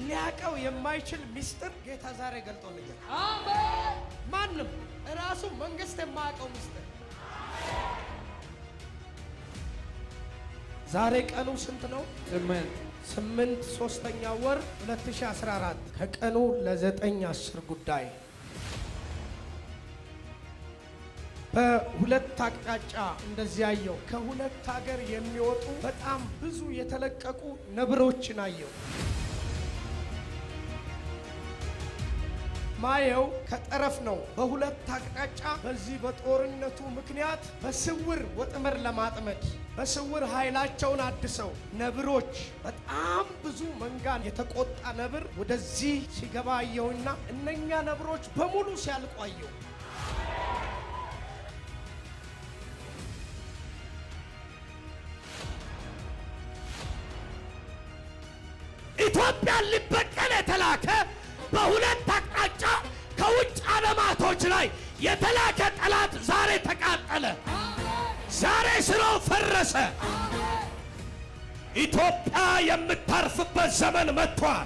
ሊያቀው የማይችል ሚስጥር ጌታ ዛሬ ገልጦልኛል። አሜን። ማንም ራሱ መንግስት የማያውቀው ሚስጥር። ዛሬ ቀኑ ስንት ነው? ስምንት ስምንት ሶስተኛ ወር 2014 ከቀኑ ለዘጠኝ አስር ጉዳይ በሁለት አቅጣጫ እንደዚህ አየው። ከሁለት ሀገር የሚወጡ በጣም ብዙ የተለቀቁ ነብሮችን አየው። ማየው ከጠረፍ ነው። በሁለት አቅጣጫ በዚህ በጦርነቱ ምክንያት በስውር ወጥመድ ለማጥመድ በስውር ኃይላቸውን አድሰው ነብሮች በጣም ብዙ መንጋን የተቆጣ ነብር ወደዚህ ሲገባ አየሁና እነኛ ነብሮች በሙሉ ሲያልቁ አየሁ። ኢትዮጵያን ሊበቀል የተላከ በሁለት አቅጣጫ ከውጭ ዓለማቶች ላይ የተላከ ጠላት ዛሬ ተቃጠለ። ዛሬ ስራው ፈረሰ። ኢትዮጵያ የምታርፍበት ዘመን መጥቷል።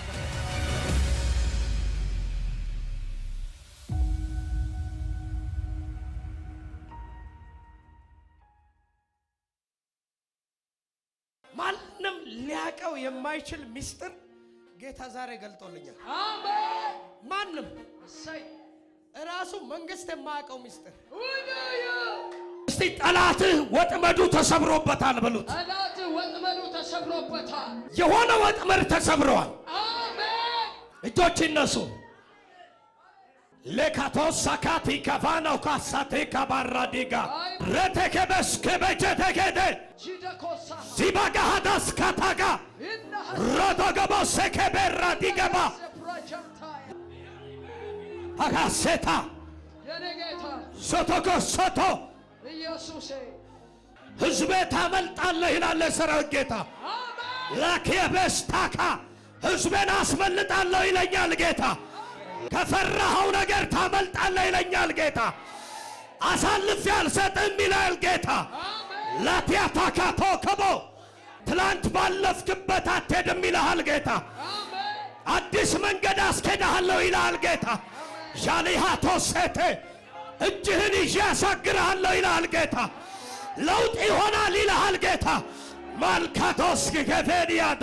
ማንም ሊያቀው የማይችል ሚስጥር ጌታ ዛሬ ገልጦልኛል። አሜን። ማንም እሰይ ራሱ መንግስት የማያውቀው ሚስጥር ውደዩ እስቲ ጠላትህ ወጥመዱ ተሰብሮበታል በሉት። ጠላት ወጥመዱ ተሰብሮበታል። የሆነ ወጥመድ ተሰብረዋል። አሜን። እጆች ይነሱ። ሌካቶስ ሳካቲ ከፋናው ካሳቴ ካባራዲጋ ረቴከበስ ከበጀተከደ ጂደኮሳ ሲባጋሃዳስ ካታጋ ይናሐ ሮዶገቦሴ ከቤራ ዲገባ ፕሮጀክታያ አጋሴታ የኔ ጌታ ሶቶኮሶቶ ኢየሱሴ ሕዝቤ ታመልጣለህ ይላል የሰራዊት ጌታ። አሜን። ላኪየበስታካ ሕዝቤን አስመልጣለሁ ይለኛል ጌታ። ከፈራኸው ነገር ታመልጣለህ ይለኛል ጌታ። አሳልፌ አልሰጥም ይላል ጌታ። አሜን። ላቲያታካቶ ከቦ ትላንት ባለፍክበት አትሄድም ይልሃል ጌታ። አሜን። አዲስ መንገድ አስኬድሃለሁ ይልሃል ጌታ። ዣሊሃቶ ሴቴ እጅህን ይዤ ያሳግርሃለሁ ይልሃል ጌታ። ለውጥ ይሆናል ይልሃል ጌታ። ማልካቶስ ገፌንያዳ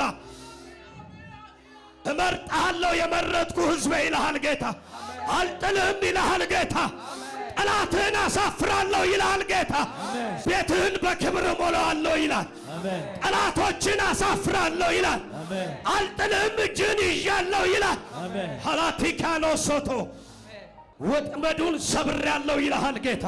እመርጥሃለሁ የመረጥኩ ሕዝቤ ይልሃል ጌታ። አልጥልህም ይልሃል ጌታ። ጠላትህን አሳፍራለሁ ይልሃል ጌታ። ቤትህን በክብር እሞላዋለሁ ይላል። ጠላቶችን አሳፍራለሁ ይላል። አልጥልህም እጅህን ይዣለሁ ይላል። ሀላቲካኖ ሶቶ ወጥመዱን ሰብሬያለሁ ይልሃል ጌታ።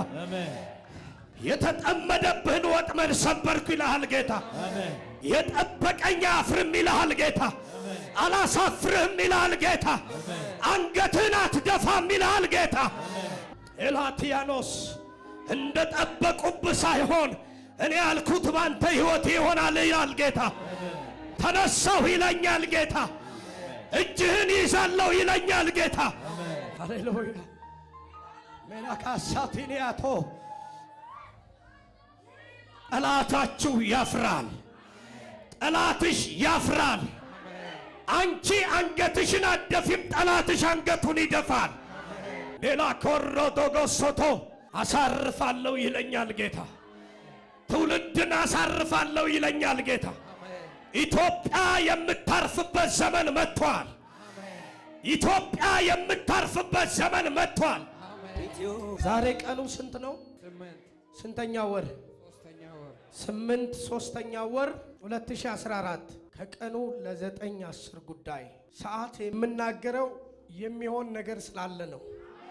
የተጠመደብህን ወጥመድ ሰበርኩ ይልሃል ጌታ። የጠበቀኝ አፍርም ይልሃል ጌታ። አላሳፍርህም ይልሃል ጌታ። አንገትህን አትደፋም ይልሃል ጌታ። ኤላቲያኖስ እንደ ጠበቁብህ ሳይሆን እኔ ያልኩት ባንተ ሕይወት ይሆናል ይላል ጌታ። ተነሳሁ ይለኛል ጌታ። እጅህን ይዛለሁ ይለኛል ጌታ። ሃሌሉያ ሜናካሳቲኒያቶ ጠላታችሁ ያፍራል። ጠላትሽ ያፍራል። አንቺ አንገትሽን አደፊም፣ ጠላትሽ አንገቱን ይደፋል። ሌላ ኮሮዶጎሶቶ አሳርፋለሁ ይለኛል ጌታ። ትውልድን አሳርፋለሁ ይለኛል ጌታ። ኢትዮጵያ የምታርፍበት ዘመን መጥቷል። ኢትዮጵያ የምታርፍበት ዘመን መጥቷል። ዛሬ ቀኑ ስንት ነው? ስምንት ስንተኛ ወር? ሶስተኛ ወር ስምንት ሶስተኛ ወር 2014 ከቀኑ ለዘጠኝ አስር ጉዳይ ሰዓት የምናገረው የሚሆን ነገር ስላለ ነው።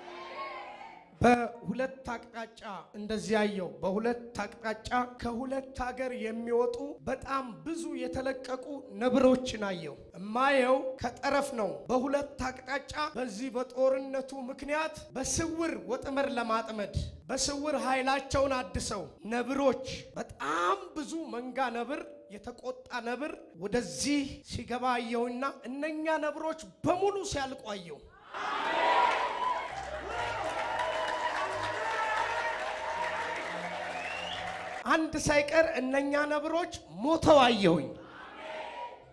በሁለት አቅጣጫ እንደዚህ ያየው በሁለት አቅጣጫ ከሁለት ሀገር የሚወጡ በጣም ብዙ የተለቀቁ ነብሮችን አየው። እማየው ከጠረፍ ነው። በሁለት አቅጣጫ በዚህ በጦርነቱ ምክንያት በስውር ወጥመድ ለማጥመድ በስውር ኃይላቸውን አድሰው ነብሮች በጣም ብዙ መንጋ ነብር የተቆጣ ነብር ወደዚህ ሲገባ አየውና እነኛ ነብሮች በሙሉ ሲያልቁ አየው። አንድ ሳይቀር እነኛ ነብሮች ሞተው አየሁኝ።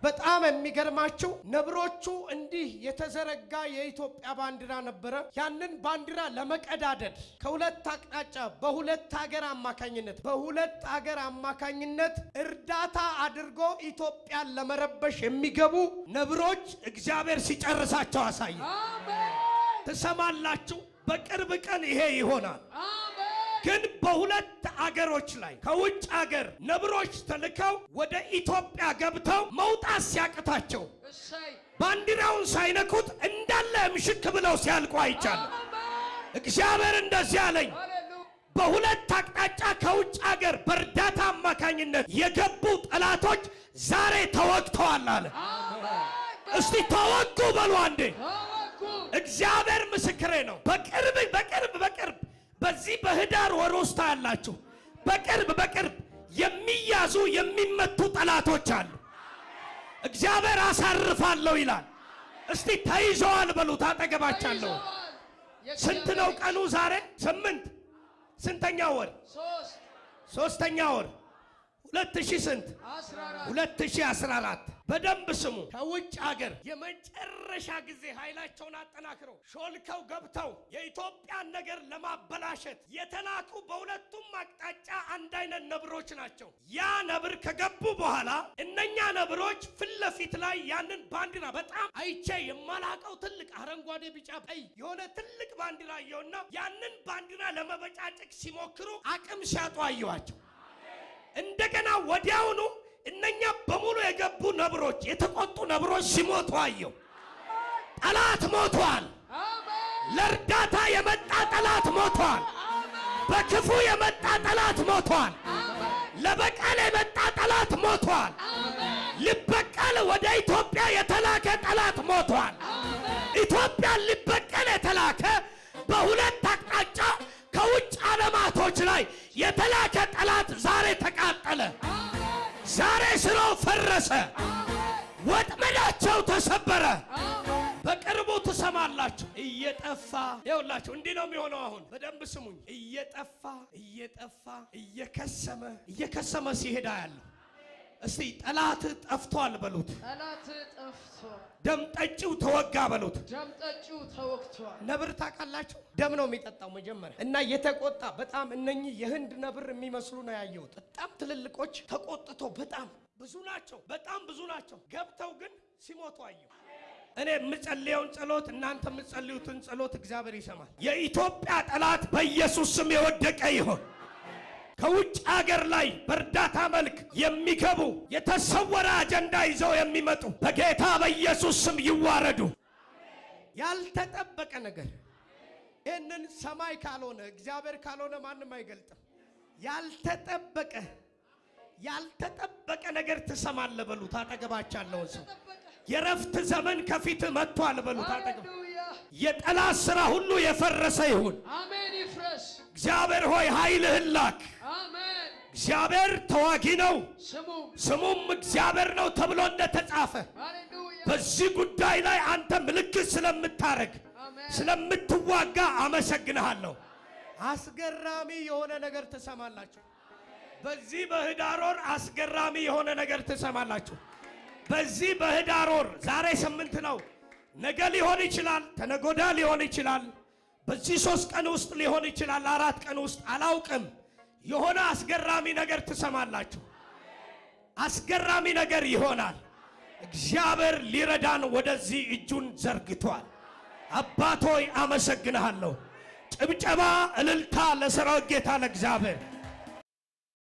በጣም የሚገርማችሁ ነብሮቹ እንዲህ የተዘረጋ የኢትዮጵያ ባንዲራ ነበረ። ያንን ባንዲራ ለመቀዳደድ ከሁለት አቅጣጫ በሁለት ሀገር አማካኝነት በሁለት ሀገር አማካኝነት እርዳታ አድርጎ ኢትዮጵያን ለመረበሽ የሚገቡ ነብሮች እግዚአብሔር ሲጨርሳቸው አሳየ። አሜን ትሰማላችሁ። በቅርብ ቀን ይሄ ይሆናል። አሜን ግን በሁለት አገሮች ላይ ከውጭ አገር ነብሮች ተልከው ወደ ኢትዮጵያ ገብተው መውጣት ሲያቅታቸው እሰይ ባንዲራውን ሳይነኩት እንዳለ ምሽክ ብለው ሲያልቁ አይቻለሁ። አሜን እግዚአብሔር እንደዚህ አለኝ። ሃሌሉያ በሁለት አቅጣጫ ከውጭ አገር በእርዳታ አማካኝነት የገቡ ጠላቶች ዛሬ ተወግተዋል አለ። አሜን እስቲ ተወጉ በሉ አንዴ። ተወኩ እግዚአብሔር ምስክሬ ነው። በቅርብ በቅርብ በቅርብ በዚህ በህዳር ወር ውስጥ ያላችሁ በቅርብ በቅርብ የሚያዙ የሚመቱ ጠላቶች አሉ። እግዚአብሔር አሳርፋለሁ ይላል። እስቲ ተይዘዋል በሉት። አጠገባቻለሁ። ይዘዋል። ስንት ነው ቀኑ ዛሬ? ስምንት ስንተኛ ወር? ሶስት ሶስተኛ ወር ሁለት ሺህ ስንት? አስራ አራት 2014 በደንብ ስሙ። ከውጭ ሀገር የመጨረሻ ጊዜ ኃይላቸውን አጠናክረው ሾልከው ገብተው የኢትዮጵያን ነገር ለማበላሸት የተላኩ በሁለቱም አቅጣጫ አንድ አይነት ነብሮች ናቸው። ያ ነብር ከገቡ በኋላ እነኛ ነብሮች ፊት ለፊት ላይ ያንን ባንዲራ በጣም አይቼ የማላቀው ትልቅ አረንጓዴ፣ ቢጫ፣ ቀይ የሆነ ትልቅ ባንዲራ አየውና ያንን ባንዲራ ለመበጫጨቅ ሲሞክሩ አቅም ሲያጡ አየዋቸው። እንደገና ወዲያውኑ እነኛ በሙሉ የገቡ ነብሮች የተቆጡ ነብሮች ሲሞቱ አየው። ጠላት ሞቷል። አሜን ለእርዳታ የመጣ ጠላት ሞቷል። በክፉ የመጣ ጠላት ሞቷል። ለበቀል የመጣ ጠላት ሞቷል። ሊበቀል ወደ ኢትዮጵያ የተላከ ጠላት ሞቷል። ኢትዮጵያን ሊበቀል የተላከ በሁለት አቅጣጫ ከውጭ ዓለማቶች ላይ የተላከ ጠላት ዛሬ ተቃጠለ። ዛሬ ስራው ፈረሰ። ወጥመዳቸው ተሰበረ። በቅርቡ ትሰማላችሁ። እየጠፋ ይኸውላችሁ፣ እንዲህ ነው የሚሆነው። አሁን በደንብ ስሙኝ። እየጠፋ እየጠፋ እየከሰመ እየከሰመ ሲሄዳ ያለ እስቲ ጠላት ጠፍቷል በሉት። ጠላት ጠፍቷል። ደም ጠጪው ተወጋ በሉት። ደም ጠጪው ተወግቷል። ነብር ታውቃላችሁ፣ ደም ነው የሚጠጣው መጀመሪያ እና የተቆጣ በጣም እነኚህ የህንድ ነብር የሚመስሉ ነው ያየሁት። በጣም ትልልቆች ተቆጥቶ በጣም ብዙ ናቸው፣ በጣም ብዙ ናቸው። ገብተው ግን ሲሞቱ አየሁ። እኔ የምጸልየውን ጸሎት እናንተ የምትጸልዩትን ጸሎት እግዚአብሔር ይሰማል። የኢትዮጵያ ጠላት በኢየሱስ ስም የወደቀ ይሆን። ከውጭ አገር ላይ በእርዳታ መልክ የሚገቡ የተሰወረ አጀንዳ ይዘው የሚመጡ በጌታ በኢየሱስ ስም ይዋረዱ። ያልተጠበቀ ነገር ይህንን ሰማይ ካልሆነ እግዚአብሔር ካልሆነ ማንም አይገልጥም። ያልተጠበቀ ያልተጠበቀ ነገር ትሰማለህ በሉት። አጠገባችሁ ያለውን ሰው የረፍት ዘመን ከፊት መጥቷል በሉት። አጠገብ ሃሌሉያ የጠላት ሥራ ሁሉ የፈረሰ ይሁን። አሜን ይፍረስ። እግዚአብሔር ሆይ ኃይልህን ላክ። አሜን እግዚአብሔር ተዋጊ ነው፣ ስሙ ስሙም እግዚአብሔር ነው ተብሎ እንደተጻፈ ሃሌሉያ በዚህ ጉዳይ ላይ አንተ ምልክት ስለምታረግ አሜን ስለምትዋጋ አመሰግንሃለሁ። አስገራሚ የሆነ ነገር ትሰማላችሁ። በዚህ በህዳር ወር አስገራሚ የሆነ ነገር ትሰማላችሁ። በዚህ በህዳር ወር ዛሬ ስምንት ነው። ነገ ሊሆን ይችላል፣ ተነጎዳ ሊሆን ይችላል፣ በዚህ ሶስት ቀን ውስጥ ሊሆን ይችላል፣ አራት ቀን ውስጥ አላውቅም። የሆነ አስገራሚ ነገር ትሰማላችሁ። አስገራሚ ነገር ይሆናል። እግዚአብሔር ሊረዳን ወደዚህ እጁን ዘርግቷል። አባቶይ አመሰግንሃለሁ። ጭብጨባ፣ እልልታ ለሰራዊት ጌታ ለእግዚአብሔር